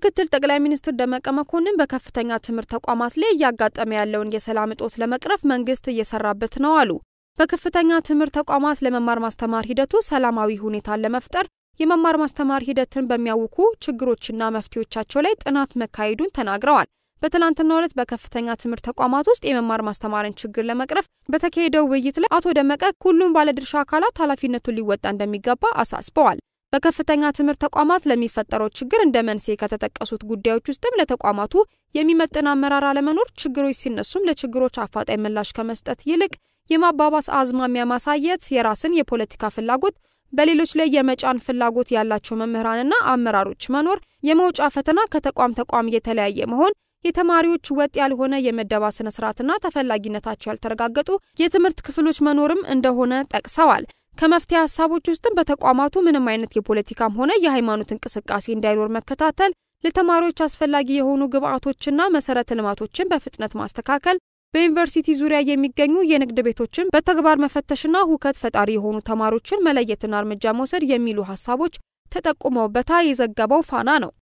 ምክትል ጠቅላይ ሚኒስትር ደመቀ መኮንን በከፍተኛ ትምህርት ተቋማት ላይ እያጋጠመ ያለውን የሰላም እጦት ለመቅረፍ መንግስት እየሰራበት ነው አሉ። በከፍተኛ ትምህርት ተቋማት ለመማር ማስተማር ሂደቱ ሰላማዊ ሁኔታን ለመፍጠር የመማር ማስተማር ሂደትን በሚያውኩ ችግሮችና መፍትሄዎቻቸው ላይ ጥናት መካሄዱን ተናግረዋል። በትላንትናው ዕለት በከፍተኛ ትምህርት ተቋማት ውስጥ የመማር ማስተማርን ችግር ለመቅረፍ በተካሄደው ውይይት ላይ አቶ ደመቀ ሁሉም ባለድርሻ አካላት ኃላፊነቱን ሊወጣ እንደሚገባ አሳስበዋል። በከፍተኛ ትምህርት ተቋማት ለሚፈጠረው ችግር እንደ መንስኤ ከተጠቀሱት ጉዳዮች ውስጥም ለተቋማቱ የሚመጥን አመራር አለመኖር፣ ችግሮች ሲነሱም ለችግሮች አፋጣኝ ምላሽ ከመስጠት ይልቅ የማባባስ አዝማሚያ ማሳየት፣ የራስን የፖለቲካ ፍላጎት በሌሎች ላይ የመጫን ፍላጎት ያላቸው መምህራንና አመራሮች መኖር፣ የመውጫ ፈተና ከተቋም ተቋም የተለያየ መሆን፣ የተማሪዎች ወጥ ያልሆነ የመደባ ስነ ስርዓትና ተፈላጊነታቸው ያልተረጋገጡ የትምህርት ክፍሎች መኖርም እንደሆነ ጠቅሰዋል። ከመፍትሄ ሀሳቦች ውስጥም በተቋማቱ ምንም አይነት የፖለቲካም ሆነ የሃይማኖት እንቅስቃሴ እንዳይኖር መከታተል፣ ለተማሪዎች አስፈላጊ የሆኑ ግብዓቶችና መሰረተ ልማቶችን በፍጥነት ማስተካከል፣ በዩኒቨርሲቲ ዙሪያ የሚገኙ የንግድ ቤቶችን በተግባር መፈተሽና ሁከት ፈጣሪ የሆኑ ተማሪዎችን መለየትና እርምጃ መውሰድ የሚሉ ሀሳቦች ተጠቁመውበታል። የዘገበው ፋና ነው።